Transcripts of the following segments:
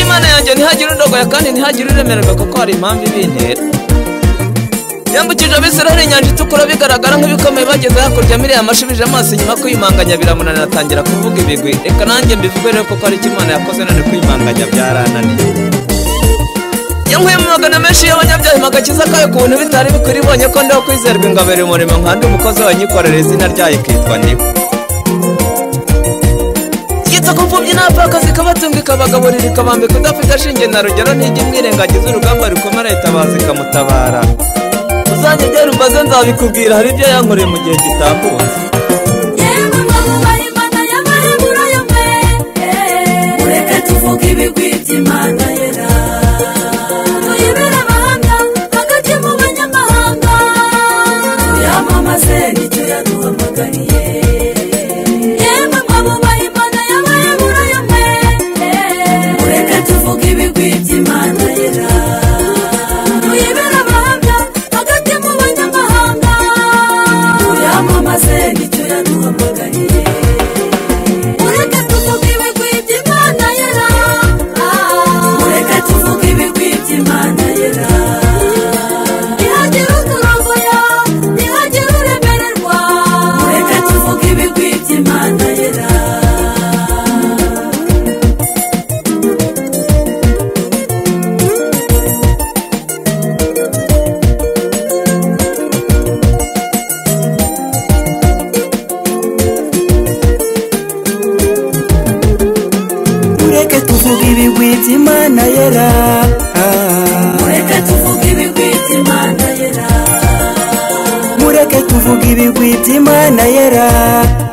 Imana yanjye ntihagire undogoya kandi ntihagire uremererwa kuko hari impamvu ibintera yambukije abisiraheli inyanja itukura bigaragara nk'ibikomeye bageze hakurya miriya amashubije amaso inyuma kuyimanganya biramunanira atangira kuvuga ibigwi reka nanjye mbivuge rero kuko hari icyo imana yakoze none kuyimanganya byarananiye yankuye mu magana menshi y'abanyabyaha magakiza kayo ku bintu bitari bikuri ibonye ko ndiho kwizerwa ingabera umurimo nkandi umukozi wanyikorera izina ryayo ikitwa niwe yita ku mfubyi n'abapfakazi ikabatunga ikabagaburira ikabambika udafite ashinge na rugero ntijya imwirengagiza urugamba rukomera itabaza ikamutabara uzajya ugera umbaze nzabikubwira hari ibyo yankoreye mu gihe gitakunze yewe mama imana y'amaremura yo mwe ureke tuvuge ibigwi by'imana yera tuyibere amahanga hagati mu banyamahanga tuyamamaze nicyo yaduhamagariye yewe mama imana y'amaremura yo mwe ureke tuvuge ibigwi by'imana yera tuyibere amahanga hagati mu banyamahanga tuyamamaze nicyo yaduhamagariye mureke tuvuge ibigwi by'imana yera mureke tuvuge ibigwi by'imana yera ntihagire uturongoya ntihagire uremererwa mureke tuvuge ibigwi by'imana yera mureke tuvuge ibigwi by'imana yera Ah, mureke tuvuge ibigwi by'imana yera mureke tuvuge ibigwi by'imana yera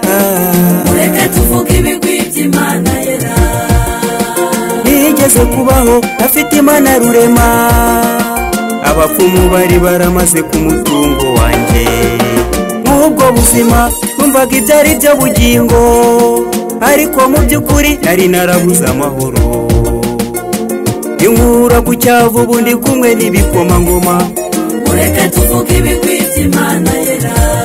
Ah, mureke tuvuge ibigwi by'imana yera ntiyigeze kubaho afite imana rurema abapfumu bari baramaze ku mutungo wanjye muri ubwo buzima numvaga ibyo ari byo bugingo ariko mu by'ukuri nari narabuze amahoro inkura ku cyavu ubu ndi kumwe n'ibikomangoma mureke tuvuge ibigwi by'imana yera